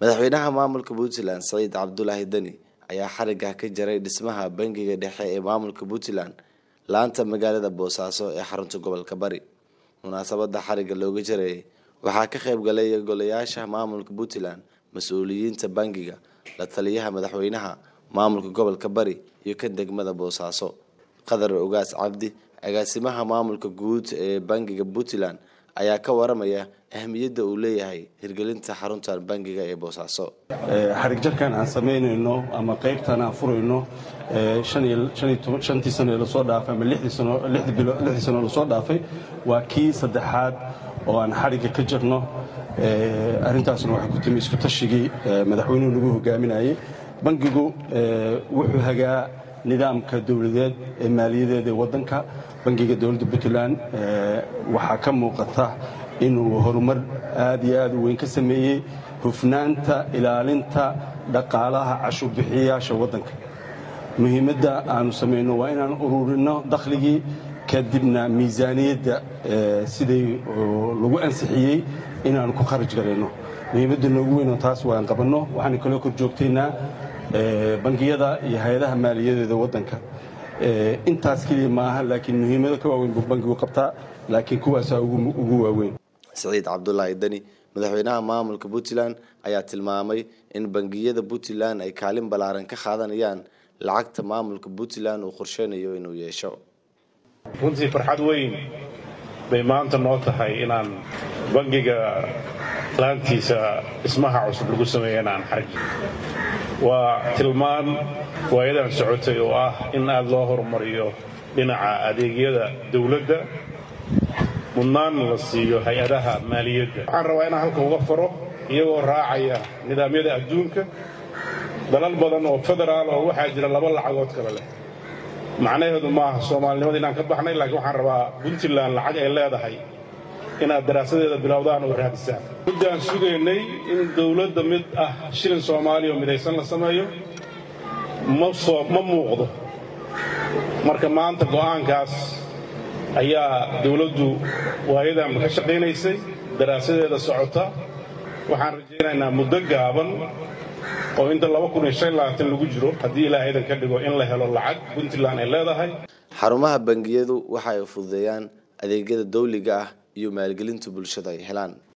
madaxweynaha maamulka puntland saciid cabdulaahi deni ayaa xariga ka jaray dhismaha bangiga dhexe ee maamulka puntland laanta magaalada boosaaso ee xarunta gobolka bari munaasabada xariga looga jarayay waxaa ka qayb galay golayaasha maamulka puntland mas-uuliyiinta bangiga la taliyaha madaxweynaha maamulka gobolka bari iyo kan degmada boosaaso qadar ogaas cabdi agaasimaha maamulka guud ee bangiga puntland ayaa ka waramaya ahmiyadda uu leeyahay hirgelinta xaruntan bangiga ee boosaaso xarig jarkan aan samaynayno ama qaybtan aan furayno shantii sano ee lasoo dhaafay ama lixdii sano lasoo dhaafay waa kii saddexaad oo aan xarigga ka jirno arrintaasna waxay ku timi isku tashigii madaxweynuhu nagu hogaaminayay bangigu wuxuu hagaa nidaamka dowladeed ee maaliyadeed ee waddanka bangiga dowladda puntland waxaa ka muuqata inuu horumar aad iyo aad u weyn ka sameeyey hufnaanta ilaalinta dhaqaalaha cashuurbixiyayaasha waddanka muhiimadda aanu samayno waa inaan ururinno dakhligii kadibna miisaaniyadda siday lagu ansixiyey inaanu ku kharaj garayno muhiimadda noogu weynoo taas waan qabanno waxaan kaloo kor joogtaynaa bangiyada iyo hay-adaha maaliyadeeda waddanka intaas keliya maaha laakiin muhiimado ka waaweyn buu bangigu qabtaa laakiin kuwaasaa ugu waaweyn saciid cabdulaahi deni madaxweynaha maamulka puntland ayaa tilmaamay in bangiyada puntland ay kaalin ballaaran ka qaadanayaan lacagta maamulka puntland uu qorsheynayo inuu yeesho runtii farxad weyn bay maanta noo tahay inaan bangiga laantiisa dhismaha cusub lagu sameeya inaan xarji waa tilmaan waayadan socotay oo ah in aad loo horumariyo dhinaca adeegyada dawladda mudnaan la siiyo hay-adaha maaliyadda waxaan rabaa inaan halka uga faro iyagoo raacaya nidaamyada adduunka dalal badan oo federaal oo waxaa jira laba lacagood kale leh macnaheedu maaha soomaalinimada inaan ka baxnay laakiin waxaan rabaa puntland lacag ay leedahay inaad daraasadeeda bilowdaan oo raadisaan muddaan sugaynay in dawladda mid ah shilin soomaaliya oo midaysan la sameeyo ma muuqdo marka maanta go'aankaas ayaa dawladdu waayadanba ka shaqaynaysay daraasadeeda socota waxaan rajaynaynaa muddo gaaban oo inta lagu jiro haddii ilaahaydan ka dhigo in la helo lacag puntland ay leedahay xarumaha bangiyadu waxa ay fududeeyaan adeegyada dawliga ah iyo maalgelinta bulshada ay helaan